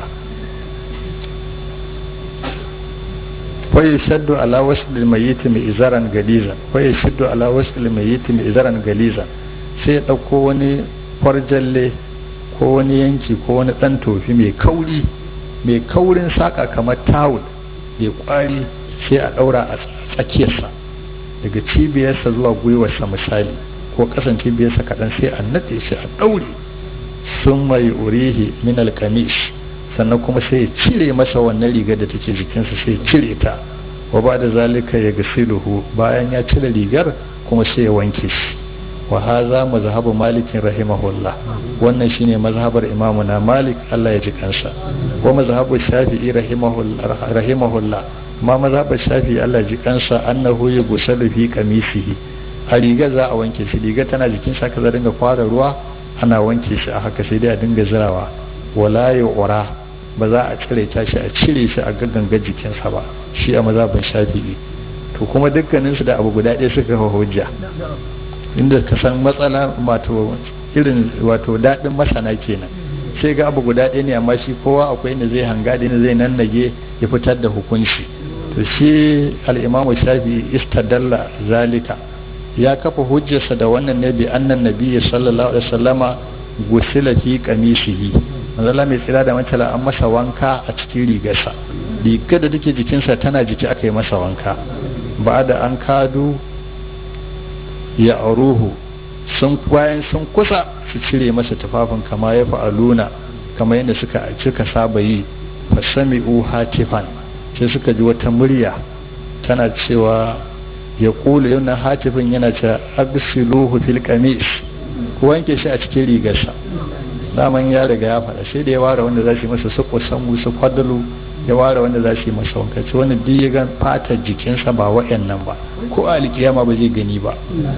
kwaye shaddu ala wasu mai mai izaran galizan kwaye shaddu ala wasu mai mai izaran galizan sai ya ɗauko wani kwarjalle ko wani yanki ko wani ɗan tofi mai kauri mai kaurin saƙa kamar tawul mai ƙwari sai a ɗaura a tsakiyarsa daga cibiyarsa zuwa gwiwarsa misali ko ƙasan cibiyarsa kaɗan sai a naɗe shi a ɗaure sun mai urihi min alkamis sannan kuma sai ya cire masa wannan rigar da take jikinsa sai ya cire ta wa ba da zalika ya gasiluhu bayan ya cire rigar kuma sai ya wanke shi wa haza mazhabu malikin rahimahullah wannan shine mazhabar imamu na malik Allah ya ji kansa wa mazhabu shafi'i rahimahullah ma mazhabar shafi'i Allah ya ji kansa annahu yughsalu fi qamisihi a riga za a wanke shi riga tana jikin sa kaza dinga fara ruwa ana wanke shi a haka sai dai a dinga zirawa wala ura ba za a cire ta shi a cire shi a gagganga jikinsa ba shi a mazhabin shafi'i to kuma dukkaninsu da abu guda ɗaya suka hujja inda ka san matsala wato irin wato daɗin masana kenan sai ga abu guda ɗaya ne amma shi kowa akwai inda zai hanga da zai nannage ya fitar da hukunci to shi al'imamu shafi istadalla zalika ya kafa hujjarsa da wannan ne bi annan nabiyyi sallallahu alaihi wasallama gusila fi qamisihi manzala mai tsira da mantala an masa wanka a cikin rigarsa rigar da take jikinsa tana jiki aka yi masa wanka ba da an kadu ya auruhu sun bayan sun kusa su cire masa tufafin kama ya fa'aluna kama yadda suka cika saba yi fasami'u hatifan sai suka ji wata murya tana cewa ya kula yana hatifin yana ce agsiluhu fil qamis ku wanke shi a cikin rigarsa daman ya riga ya faɗa sai da ya ware wanda za su yi masa su kusan su kwadalu ya ware wanda za su yi masa wanka ce wani duk ya gan fatar jikinsa ba wa'annan ba ko a alkiyama ba zai gani ba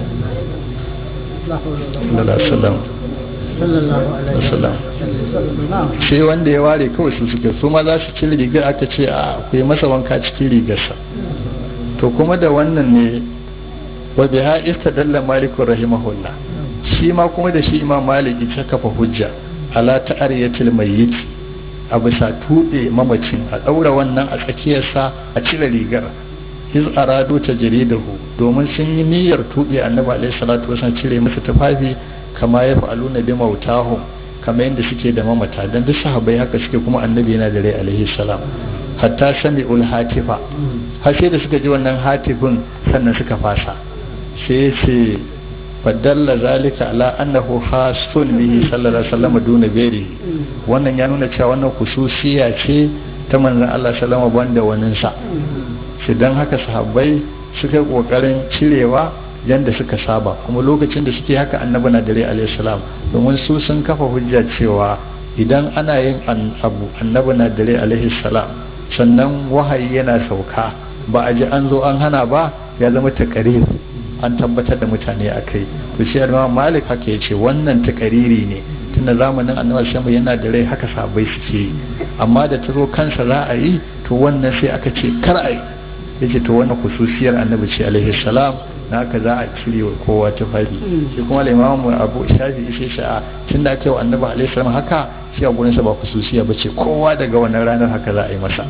sai wanda ya ware kawai su suke su ma za su ci rigar aka ce a ku yi masa wanka cikin rigarsa to kuma da wannan ne wa biha istadalla maliku rahimahullah shi ma kuma da shi imam malik ya kafa hujja ala ta'ariyatil mayyit a bisa tuɓe mamacin a ɗaura wannan a tsakiyarsa a cire rigar iz arado ta jaridahu domin sun yi niyyar tuɓe annabi alaihi salatu wasallam cire masa tufafi kama ya fa'alu na bi mautahum kama yadda suke da mamata dan duk sahabbai haka suke kuma annabi yana da rai alaihi salam hatta sami'ul hatifa har sai da suka ji wannan hatifin sannan suka fasa sai ce fadalla zalika ala annahu khasun bihi sallallahu alaihi wasallam duna gairi wannan ya nuna cewa wannan khususiya ce ta manzon Allah sallallahu alaihi banda wanin sa shi dan haka sahabbai suka kokarin cirewa yanda suka saba kuma lokacin da suke haka annabi na dare alaihi salam domin su sun kafa hujja cewa idan ana yin abu annabi na dare alaihi salam sannan wahayi yana sauka ba a ji an zo an hana ba ya zama takarir an tabbatar da mutane a kai to shi imam malik haka ya ce wannan takariri ne tunda zamanin annabi sama yana da rai haka sabai suke yi amma da ta zo kansa za a yi to wannan sai aka ce kar a yi ya ce to wannan kususiyar annabi ce alaihi salam na haka za a cire wa kowa tufafi shi kuma imam abu shafi ishe shi a tunda aka yi wa annabi alaihi salam haka shi a gurinsa ba kususiya ba ce kowa daga wannan ranar haka za a yi masa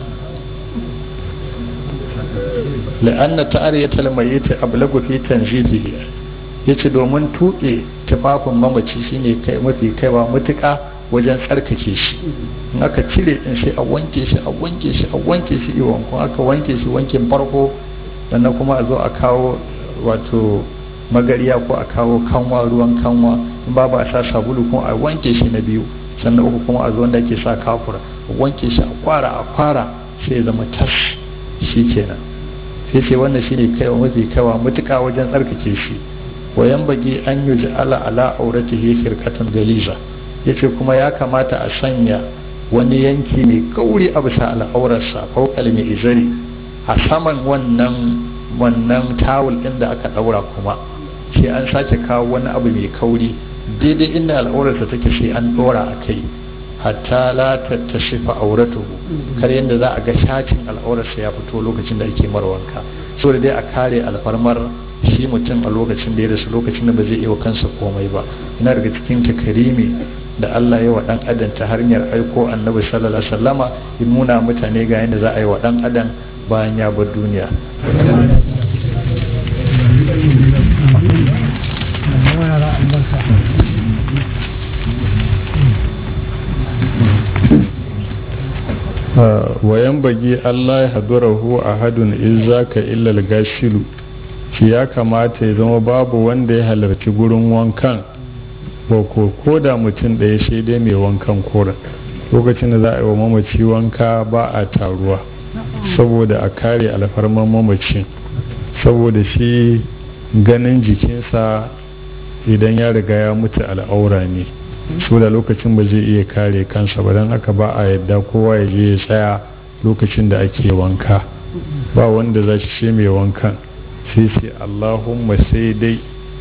la'anna ta'ariyatal mayyit ablagu fi tanzifihi yace domin tuɓe tufafin mamaci shine kai mafi kaiwa mutuka wajen tsarkake shi in aka cire din sai a wanke shi a wanke shi a wanke shi iwon kuma aka wanke shi wankin farko sannan kuma a zo a kawo wato magariya ko a kawo kanwa ruwan kanwa in babu a sa sabulu kuma a wanke shi na biyu sannan uku kuma a zo wanda ake sa kafura a wanke shi a kwara a kwara sai ya zama tas shi kenan sai ce wannan shine kaiwa mafi kaiwa mutuka wajen tsarkake shi wayan bagi an yi ala ala auratihi firqatun galiza yace kuma ya kamata a sanya wani yanki mai kauri a bisa al'aurarsa fawqal mai izari a saman wannan wannan tawul din da aka daura kuma sai an sake kawo wani abu mai kauri daidai inda al'aurarsa take sai an dora a kai hatta la tattashifa auratuhu kar yadda za a ga shacin al'aurarsa ya fito lokacin da ake marwanka so da dai a kare alfarmar shi mutum a lokacin da ya rasu lokacin da ba zai iya wa kansa komai ba yana daga cikin takarimi da Allah ya wa dan adam ta hanyar aiko annabi sallallahu alaihi wasallama ya nuna mutane ga yadda za a yi wa dan adam bayan ya bar duniya wayan bagi Allah ya hadurahu a hadun izaka illal gashilu shi ya kamata ya zama babu wanda ya halarci gurin wankan ba ko ko da mutum ɗaya sai dai mai wankan koren lokacin da za a yi wa mamaci wanka ba a taruwa saboda a kare alfarman mamacin saboda shi ganin jikinsa idan ya riga ya mutu al'aura ne so da lokacin ba zai iya kare kansa ba don haka ba a yadda kowa ya je ya tsaya lokacin da ake wanka ba wanda za shi mai wankan sai ce allahumma sai dai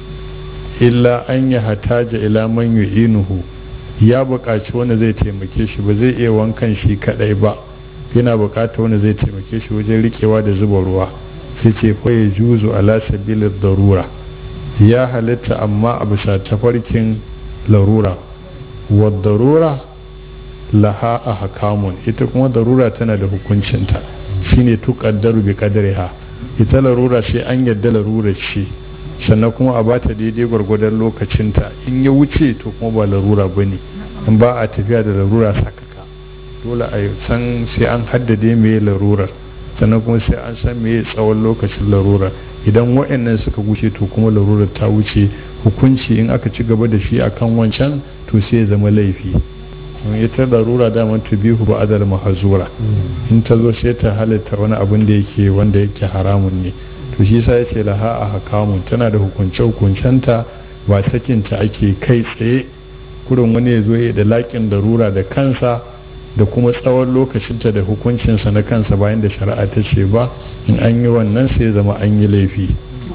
illa an ya hataja ila man yu'inuhu ya buƙaci wanda zai taimake shi ba zai iya wankan shi kadai ba yana buƙatar wanda zai taimake shi wajen rikewa da zuba ruwa sai ce fa ya juzu ala sabilid darura ya halitta amma a bisa tafarkin larura wa darura laha a hakamun ita kuma darura tana da hukuncinta shine tuqaddaru bi qadriha ita larura sai an yadda larura ce sannan kuma a bata daidai gwargwadon lokacinta in ya wuce to kuma ba larura bane in ba a tafiya da larura sakaka dole a san sai an haddade me larurar sannan kuma sai an san me tsawon lokacin larurar idan wa'annan suka wuce to kuma larurar ta wuce hukunci in aka ci gaba da shi akan wancan to sai ya zama laifi ita larura daman tubihu ba adal mahazura in ta zo sai ta halitta wani abin da yake wanda yake haramun ne to shi sa yace laha a hakamun tana da hukunce hukuncenta ba sakinta ake kai tsaye kurin wani ya zo ya da laƙin larura da kansa da kuma tsawon lokacinta da hukuncinsa na kansa bayan da shari'a ta ce ba in an yi wannan sai zama an yi laifi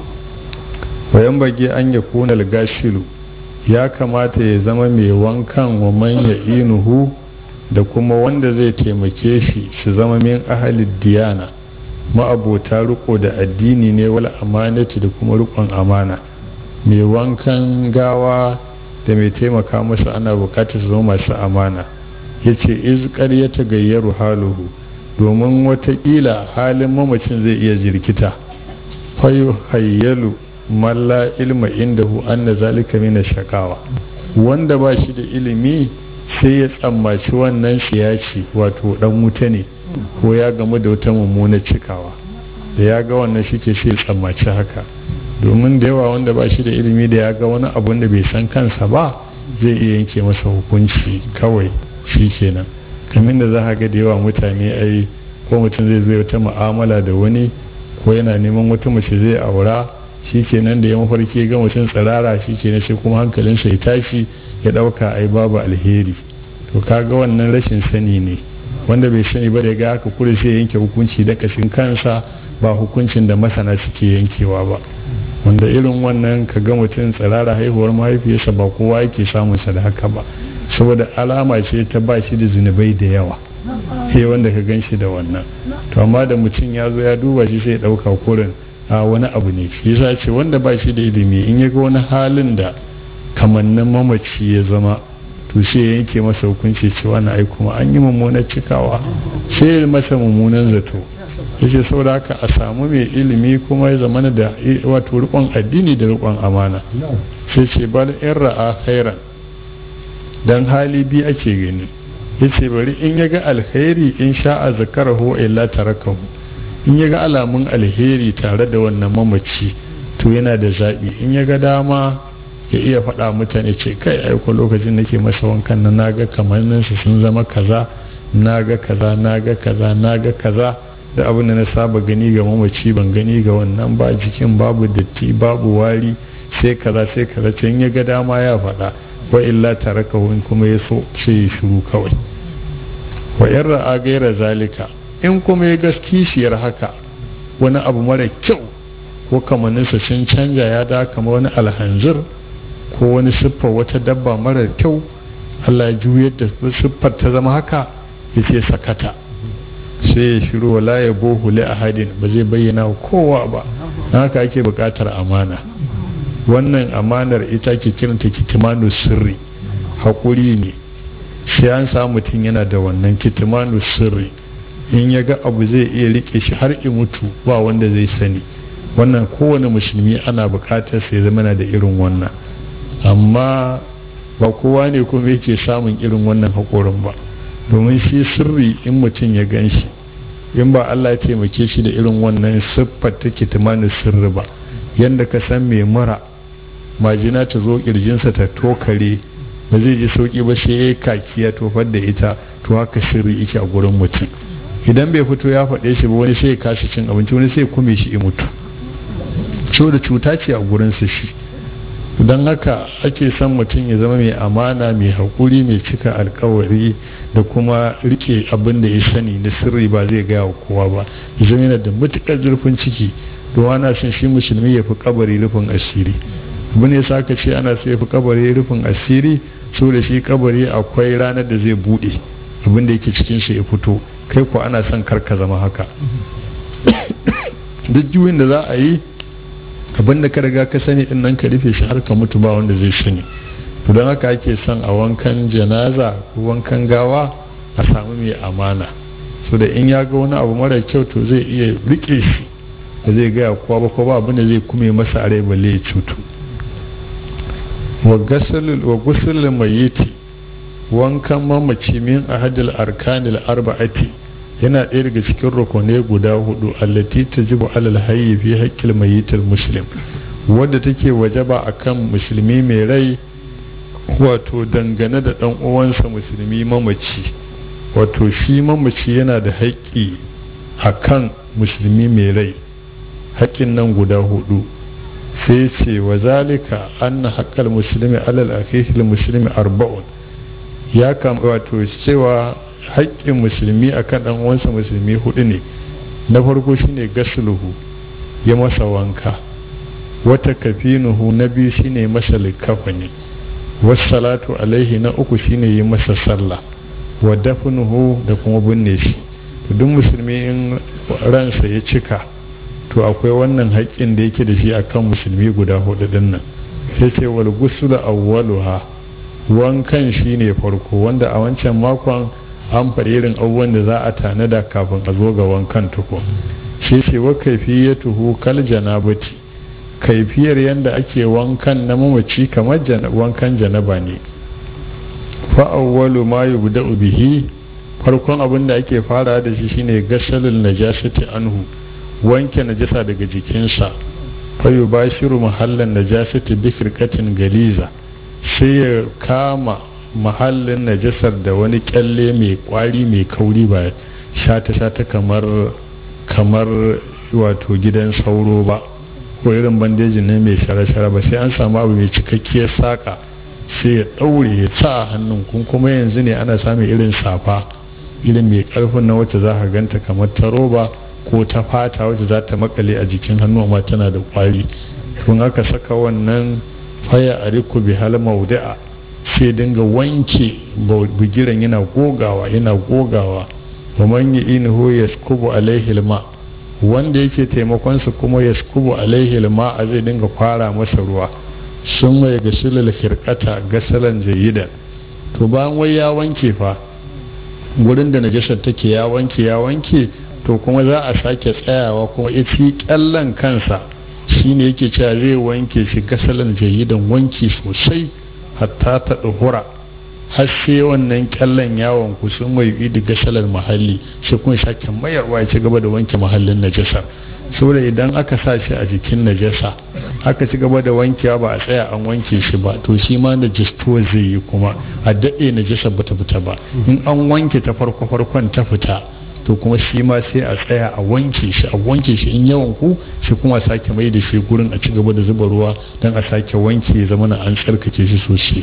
bayan bage an ya kuna gashilu ya kamata ya zama mai wankan wa manya inuhu da kuma wanda zai taimake shi su zama min ahalid diyana ma'abota riko da addini ne wal amanati da kuma rikon amana mai wankan gawa da mai taimaka masa ana bukatar su zama masu amana ya ce izkar ya ta gayyaru haluhu domin watakila halin mamacin zai iya jirkita fayu hayyalu malla ilma indahu anna zalika mina shakawa wanda ba shi da ilimi sai ya tsammaci wannan siyaci wato dan wuta ne ko ya gamu da wata mummunar cikawa da ya ga wannan shi ke sai tsammaci haka domin da yawa wanda ba shi da ilimi da ya ga wani abun da bai san kansa ba zai iya yanke masa hukunci kawai shi kenan kamin da za ga da yawa mutane ai ko mutum zai zo wata mu'amala da wani ko yana neman wata mace zai aura shi kenan da ya mafarki ga mutum tsirara shi kenan sai kuma hankalinsa ya tashi ya ɗauka ai babu alheri to kaga wannan rashin sani ne wanda bai sani ba da ga haka kure sai yanke hukunci da kashin kansa ba hukuncin da masana suke yankewa ba wanda irin wannan ka ga mutum tsirara haihuwar mahaifiyarsa ba kowa yake samunsa da haka ba saboda alama ce ta ba shi da zunubai da yawa sai wanda ka gan shi da wannan to amma da mutum ya zo ya duba shi sai ya ɗauka kurin a wani abu ne shi yasa ce wanda ba shi da ilimi in ya ga wani halin da kamannin mamaci ya zama to sai ya yanke masa hukunci cewa na ai kuma an yi mummunar cikawa sai ya masa mummunan zato yace saboda haka a samu mai ilimi kuma ya zama da wato rikon addini da rikon amana sai ce bal in ra'a khairan dan hali bi ake gani yace bari in ya ga alkhairi in sha'a zakarahu illa tarakahu in ya ga alamun alheri tare da wannan mamaci to yana da zaɓi in ya ga dama ya iya faɗa mutane ce kai aiko lokacin nake masa wankan nan naga kamanninsa sun zama kaza naga kaza naga kaza naga kaza da abin da na saba gani ga mamaci ban gani ga wannan ba jikin babu datti babu wari sai kaza sai kaza can ya ga dama ya faɗa wa illa taraka wani kuma ya so sai ya shiru kawai wa in ra'a gaira zalika in kuma ya ga kishiyar haka wani abu mara kyau ko kamanninsa sun canja ya da kama wani alhanzir ko wani siffar wata dabba mara kyau Allah ya juyar da siffar ta zama haka ya ce sakata sai ya shiru wala ya bohu li ahadin ba zai bayyana kowa ba haka ake buƙatar amana wannan amanar ita ke kiranta kitimanu sirri haƙuri ne sai an samu mutum yana da wannan kitimanu sirri in ya ga abu zai iya rike shi har in mutu ba wanda zai sani wannan kowane musulmi ana buƙatar sai zama da irin wannan amma ba kowa ne kuma yake samun irin wannan haƙorin ba domin shi sirri in mutum ya gan shi in ba Allah ya taimake shi da irin wannan siffar ta kitimanu sirri ba yadda ka san mai mura majina ta zo kirjinsa ta tokare ba zai ji sauki ba sai ya kaki ya tofar da ita to haka sirri yake a gurin mutum idan bai fito ya faɗe shi ba wani sai ya kashi cin abinci wani sai kume shi in mutu da cuta ce a gurinsa shi don haka ake son mutum ya zama mai amana mai haƙuri mai cika alkawari da kuma rike abin da ya sani na sirri ba zai gaya wa kowa ba ya zama yana da matuƙar zurfin ciki don ana son shi musulmi ya fi kabari rufin asiri abin ya saka ce ana so ya fi kabari rufin asiri so da shi kabari akwai ranar da zai buɗe abin da yake cikin shi ya fito kai ko ana son karka zama haka duk juyin da za a yi abin da ka riga ka sani din nan ka rufe shi har ka mutu ba wanda zai sani to don haka ake son a wankan janaza ko wankan gawa a samu mai amana so da in ya ga wani abu mara kyau to zai iya rike shi ba zai gaya kowa ba ko ba abin da zai kume masa a rai balle ya cutu wa gusulul mayyiti wankan mamaci min ahadil arkanil arba'ati yana ɗaya daga cikin rukunai guda hudu allati tajibu alal hayyi fi haqqil mayyitil muslim wadda take wajaba akan musulmi mai rai wato dangane da dan uwansa musulmi mamaci wato shi mamaci yana da haƙƙi akan musulmi mai rai haƙƙin nan guda hudu sai ce wa zalika anna haqqal muslimi alal akhihil muslimi arba'un ya kam wato cewa haƙƙin musulmi a kan ɗan uwansa musulmi hudu ne na farko shine gasluhu ya masa wanka wata kafinuhu na biyu shine masa likafani wassalatu alaihi na uku shine yi masa sallah wa dafnuhu da kuma binne shi to duk musulmi in ransa ya cika to akwai wannan haƙƙin da yake da shi akan musulmi guda hudu din nan sai ce wal guslu awwaluha wankan shine farko wanda a wancan makon an faɗi irin abubuwan da za a tanada kafin a zo ga wankan tuko shi ce wa kaifiyatuhu kal janabati kaifiyar yadda ake wankan na mamaci kamar wankan janaba ne fa awwalu ma yubda'u bihi farkon abin da ake fara da shi shine gasalul najasati anhu wanke najasa daga jikinsa fa yubashiru mahallan najasati bi firqatin galiza sai ya kama mahallin najasar da wani kyalle mai kwari mai kauri ba shata-shata kamar kamar wato gidan sauro ba ko irin bandejin ne mai shara-shara ba sai an samu abu mai cikakkiyar saka sai ya ɗaure ya sa hannun kun kuma yanzu ne ana samun irin safa irin mai karfin na wacce za ka ganta kamar ta roba ko ta fata wacce za ta makale a jikin hannu amma tana da kwari tun aka saka wannan faya a riku bi hal maudi'a sai dinga wanke bugiran yana gogawa yana gogawa wa man yi'inhu yaskubu alaihi alma wanda yake taimakon su kuma yaskubu alaihi alma a zai dinga kwara masa ruwa sun mai gasilal khirqata gasalan jayidan to bayan wai ya wanke fa gurin da najasar take ya wanke ya wanke to kuma za a sake tsayawa kuma ita kyallan kansa shine yake cewa zai wanke shi gasalan jayidan wanki sosai hatta ta ɗuhura har sai wannan kyallan yawon ku sun mai yi da gasalar mahalli sai kuma sake mayarwa ya ci gaba da wanke mahallin najasar saboda idan aka sa shi a jikin najasa aka ci gaba da wankewa ba a tsaya an wanke shi ba to shi ma najistuwa zai yi kuma a daɗe najasar bata fita ba in an wanke ta farko farkon ta fita to kuma shi ma sai a tsaya a wanke shi a wanke shi in yawan ku shi kuma sake mai da shi gurin a ci gaba da zuba ruwa don a sake wanke ya zama an tsarkake shi sosai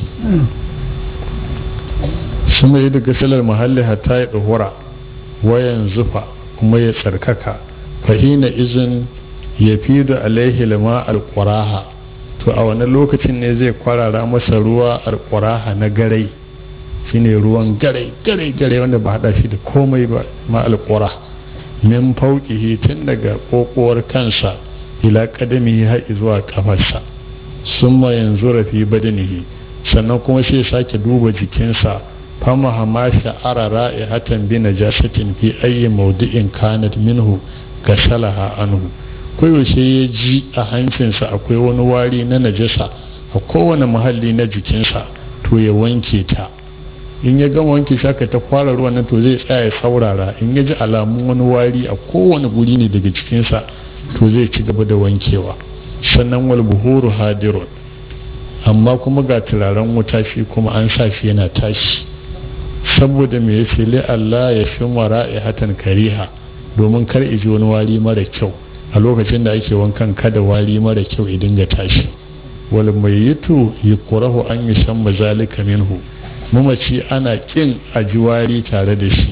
sun mai da gasalar muhalli hatta ya ɗahura wayan zufa kuma ya tsarkaka fahina izin ya fi da alaihi lima alƙuraha to a wani lokacin ne zai kwarara masa ruwa alƙuraha na garai shine ruwan garai garai garai wanda ba hada shi da komai ba ma alƙura min fauƙihi tun daga ƙoƙuwar kansa ila kadami har zuwa kafarsa summa yanzu rafi badanihi sannan kuma sai sake duba jikinsa fama hama sha'ara ra'ihatan bi najasatin fi ayyi mawdi'in kanat minhu gasalaha anhu koyaushe ya ji a hancinsa akwai wani wari na najasa a kowane muhalli na jikinsa to ya wanke ta in ya gama wanke shaka ta kwara ruwan nan to zai tsaya ya saurara in ya ji alamun wani wari a kowane guri ne daga jikinsa to zai ci gaba da wankewa sannan wal buhuru hadirun amma kuma ga turaren wuta shi kuma an sa shi yana tashi saboda me yace li Allah ya shi hatan kariha domin kar iji wani wari mara kyau a lokacin da ake wankan kada wari mara kyau ya dinga tashi wal mayyitu yukrahu an yushamma zalika minhu mamaci ana kin ajiwari tare da shi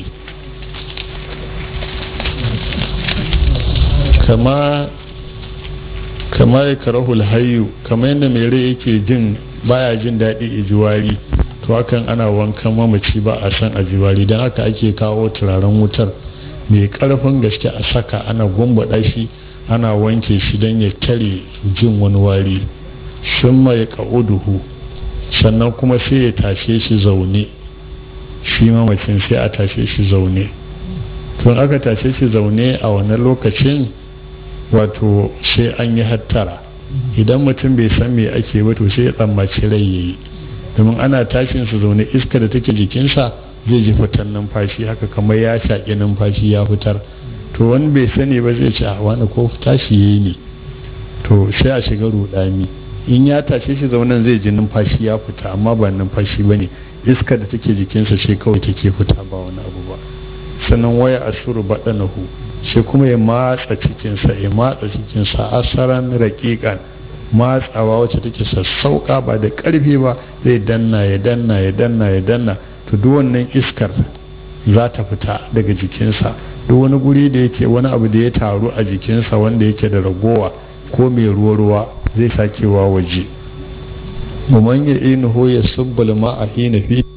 kama kama ya karahul hayu kama yadda mai rai yake jin baya jin daɗi ijiwari to hakan ana wankan mamaci ba a san ajiwari don haka ake kawo turaren wutar mai ƙarfin gaske a saka ana gwambaɗa shi ana wanke shi don ya tare jin wani wari sun mai ƙa'uduhu sannan kuma sai ya tashe shi zaune shi mamacin sai a tashe shi zaune tun aka tashe shi zaune a wannan lokacin wato sai an yi hattara idan mutum bai san me ake ba to sai ya tsammaci rai yayi domin ana tashin su zaune iska da take jikinsa zai ji fitar numfashi haka kamar ya shaƙi numfashi ya fitar to wani bai sani ba zai ce a wani ko tashi yayi ne to sai a shiga rudani in ya tashe shi zaunan zai ji numfashi ya fita amma ba numfashi ba ne iska da take jikinsa sai kawai take fita ba wani abu ba sannan waya asuru baɗanahu sai kuma ya matsa cikinsa ya matsa cikinsa asaran raƙiƙan matsawa wacce take sassauƙa ba da ƙarfi ba zai danna ya danna ya danna ya danna to duk wannan iskar za ta fita daga jikinsa duk wani guri da yake wani abu da ya taru a jikinsa wanda yake da ragowa ko mai ruwa-ruwa zai sakewa waje. Muman ya inuhu ya subbal ma'a hina fi